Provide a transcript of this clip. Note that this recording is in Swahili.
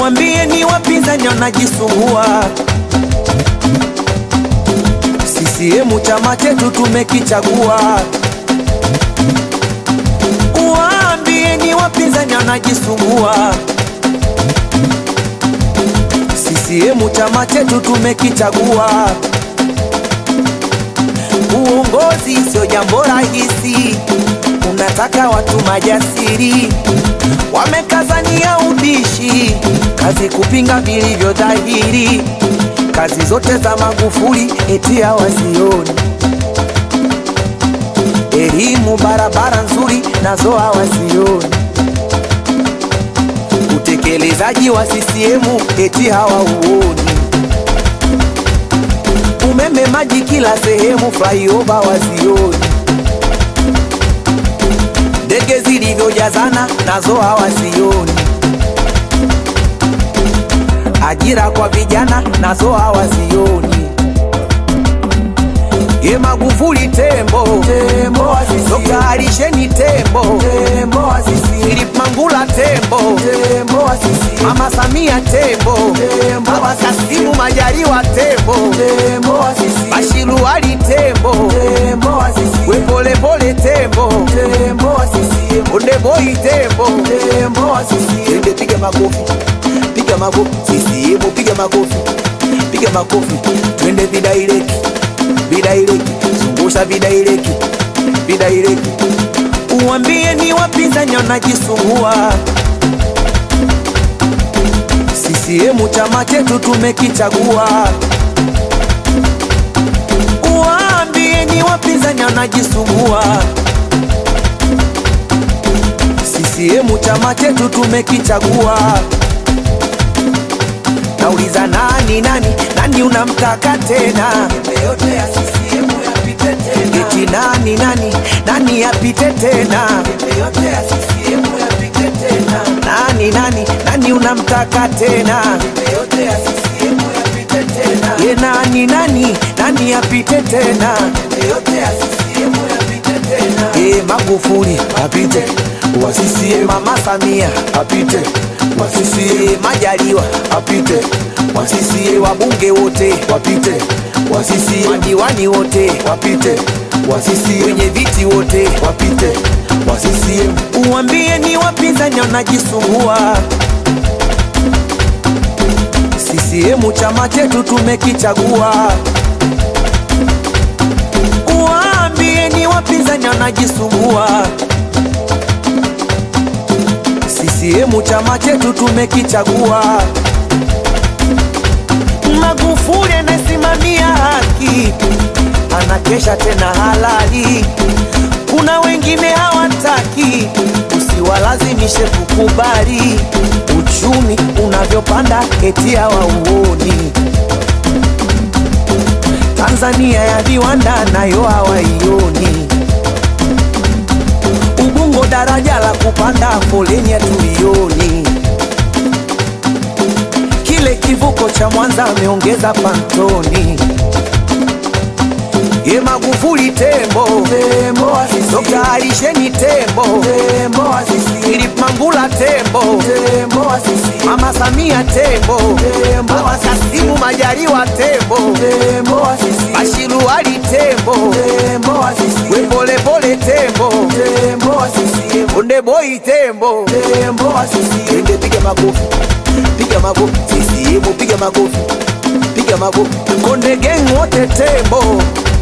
Uwambie ni wapinzani wanajisumbua. CCM chama chetu tumekichagua. Uwambie ni wapinzani wanajisumbua. CCM chama chetu tumekichagua. Uongozi sio jambo rahisi, unataka watu majasiri, wamekazania ubishi, kazi kupinga vilivyo dhahiri, kazi zote za Magufuli eti hawazioni, elimu, barabara nzuri nazo hawazioni, utekelezaji wa CCM eti hawauoni umeme, maji kila sehemu, flyover wazioni, ndege zilivyojazana nazo hawazioni, ajira kwa vijana nazo hawazioni. Ye Magufuli tembo, tembo wa CCM. Dr. Alisheni tembo, tembo wa CCM. Philip Mangula tembo, tembo wa CCM. Mama Samia tembo, tembo Baba Kasimu Majaliwa tembo, tembo wa CCM. Bashiru Ali tembo, tembo wa CCM. We pole pole tembo, tembo wa CCM. Onde boy tembo, tembo wa CCM. Ende piga makofi, piga makofi, CCM piga makofi, piga makofi, twende vidaireki vidaireki, zungusha vidaireki, vidaireki. Uwambie ni wapinzani wanajisumbua. CCM chama chetu tumekichagua. Uwambie ni wapinzani wanajisumbua. CCM chama chetu tumekichagua. Nauliza nani nani nani unamtaka tena? yote ya CCM yapite tena. Eti nani nani nani yapite tena? yote ya CCM yapite tena. Nani nani nani unamtaka tena? yote ya CCM yapite tena. Ye nani nani nani yapite tena? yote ya CCM yapite tena. Ye Magufuli apite wa CCM, Mama Samia apite wa CCM, Majaliwa apite wa CCM, wabunge wote wapite wa CCM, madiwani wote wapite wa CCM, wenye viti wote wapite wa CCM. Uwambie ni wapinzani wanajisumbua. CCM chama chetu tumekichagua. Uwambie ni wapinzani wanajisumbua. CCM chama chetu tumekichagua. Magufuli anasimamia haki, anakesha tena halali. Kuna wengine hawataki, usiwalazimishe kukubali. Uchumi unavyopanda eti hawauoni. Tanzania ya viwanda nayo hawaioni. Ubungo daraja la kupanda foleni hatulioni. Kile kivuko cha Mwanza ameongeza pantoni. Ye Magufuli tembo, tembo wa CCM. Dr. Alisheni tembo, tembo wa CCM. Philip Mangula tembo, tembo wa CCM. Mama Samia tembo, tembo Baba Kasimu Majaliwa tembo, tembo wa CCM. Bashiru Ali tembo, tembo wa CCM. We pole pole tembo, tembo wa CCM. Onde boy tembo, tembo wa CCM. Ende piga makofi, piga makofi, CCM piga makofi, piga makofi. Konde gang wote tembo